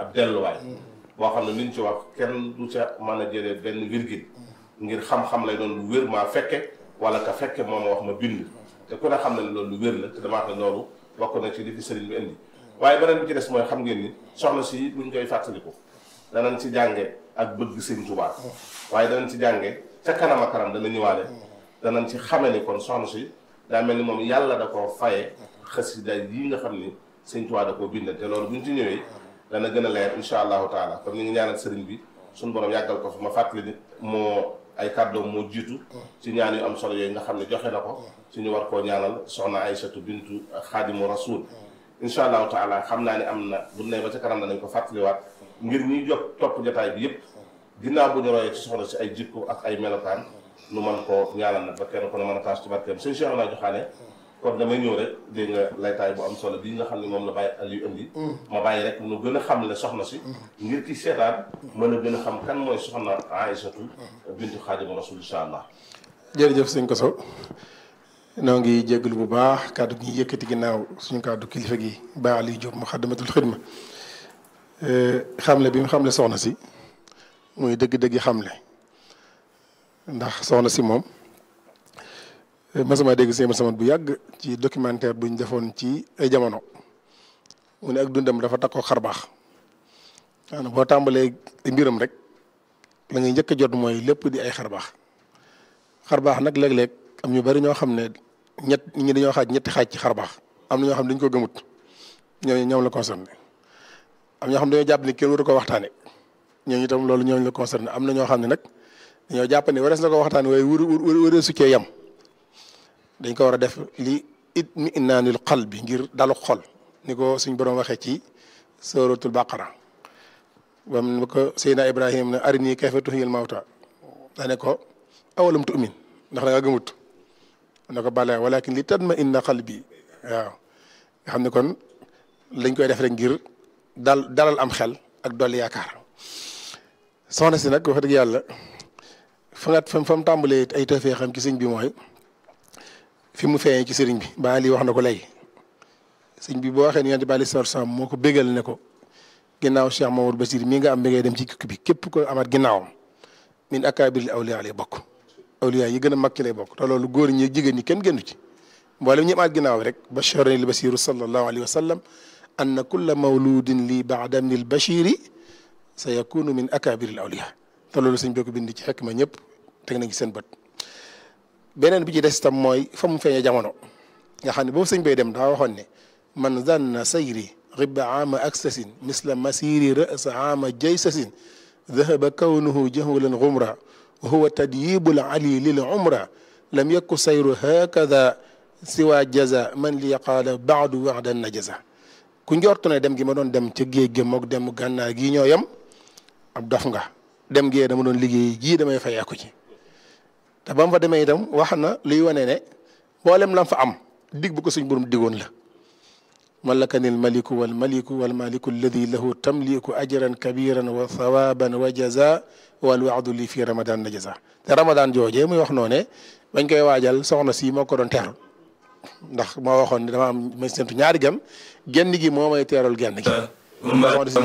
ab delluwaay boo xam ne liñ ci wax kenn du ca mën a jëlee benn virgule ngir xam-xam lay doon lu wér maa fekke wala ka fekke moom wax ma bind te ku ne xam ne loolu lu wér la te damaa xam ne loolu bokk na ci li fi sëriñ bi indi waaye beneen bi ci des mooy xam ngeen ni soxna si buñ koy fàttaliku danañ ci jànge ak bëgg sëñ Tuubaa waaye danañ ci jànge ca kanam a kanam dana ñëwaale danañ ci xame ni kon soxna si daa mel ni moom yàlla da koo faye xasida yi nga xam ni sëñ Tuubaa da koo bindal te loolu buñ ci ñëwee dana gën a leer insha allahu taala comme ni ngi ñaanal sëriñ bi suñu borom yàggal ko fi ma fàttali nit moo ay kàddoom moo jiitu ci ñaan yu am solo yooyu nga xam ne joxe na ko ci ñu war koo ñaanal soxna Aysatu bintu xaadimu rasul insha allahu taala xam naa ne am na bu ne ba ca kanam danañ ko fàttaliwaat ngir ñuy jot topp jotaay bi yëpp ginnaaw bu ñu royee ci soxna si ay jikko ak ay melokaan nu mën koo ñaanal nag ba kenn ku ne mën a taas ci barkeem sëñ Cheikh naa joxaane kon damay ñëw rek dégg nga laytaay bu am solo bii nga xam ne moom la bàyyi Aliou indi ma bàyyi rek nu gën a xam le soxna si ngir ki seetaan mën a gën a xam kan mooy soxna Aïssatou bintu Xaadimu Rasul insha allah jërëjëf sëñ Koso noo ngi jégalu bu baax kàddu gi yëkkati ginnaaw suñu kàddu kilifa gi Ba Aliou Diop Muxaddamatul Xidma xamle bi mu xamle soxna si muy dëgg-dëgg xamle ndax soxna si moom masama dégg seen sama bu yàgg ci documentaire buñ defoon ci ay jamono mu ne ak dundam dafa takkoo xar baax maanaam boo tàmbalee mbiram rek la ngay njëkk a jot mooy lépp di ay xar baax xar baax nag léeg-léeg am ñu bari ñoo xam ne ñett ñi dañoo xaaj ñetti xaaj ci xar baax am na ñoo xam ne dañu ko gëmut ñooñu ñoom la concerné am ñoo xam ne dañoo jàpp ni kenn waru ko waxtaane ñooñu itam loolu ñooñu la concerné am na ñoo xam ne nag dañoo jàpp ne warees na ko waxtaane waaye wër wëree su cee yem dañ ko war a def li it mi inaanul xal bi ngir dalu xol ni ko suñ borom waxee ci suratul baqara bam ba ko Seydina Ibrahim ne arini kayfa tuhyil mawta dane ko awalam tu'min ndax da nga gëmut ne ko bala walakin li tatma inna qalbi waaw nga xam ne kon lañ koy def rek ngir dal dalal am xel ak dolli yaakaar soxna si nag wax dëgg yàlla fa nga fa fa mu tàmbalee ay tawfeex xam ci sëñ bi mooy fi mu feeñee ci sëriñ bi ba lii wax na ko léegi sëñ bi boo waxee ni yonent bi aleyhi salaatu salaam moo ko bégal ne ko ginnaaw Cheikh Mamadou Basir mii nga am bi ngay dem ci kukki bi képp ko amaat ginnaawam min akaabiril awliyaa lay bokk awliyaa yi gën a mag ci lay bokk te loolu góor ñi jigéen ñi kenn génnu ci mboolem ñi amaat ginnaaw rek basharani l basiru sallallahu alayhi wa sallam anna kulla mawludin li baada min al bashiri sa yakunu min akaabiril awliyaa te loolu sëñ bi ko bind ci xekk ma ñëpp teg nañ ci seen bët beneen bi ci des tam mooy fa mu feeñee jamono nga xam ne boobu sëñ bay dem daa waxoon ne man zanna sayri ribba aama aksasin misla masiri rasa aama jaysasin dahaba kawnuhu jahulan gumra wa huwa tadyibul ali lil umra lam yakku sayru hakada siwa jaza man li qaala baadu waxdan na jaza ku njortu ne dem gi ma doon dem ca géej gi mook dem gànnaar gii ñoo yem ab dof nga dem gee dama doon liggéey jii damay fayeeku ci te ba mu fa demee itam wax na luy wane ne mboolem lam fa am dig bu ko suñ borom digoon la malakani almaliku walmaliku walmaliku alladi lahu tamliku ajran kabiran wa thawaban wa jaza walwaadu li fi ramadan na jaza te ramadan joojee muy wax noone bañ koy waajal soxna si moo ko doon teeru ndax moo waxoon ne dama am may sentu ñaari gan genn gi moo may teeral genn gi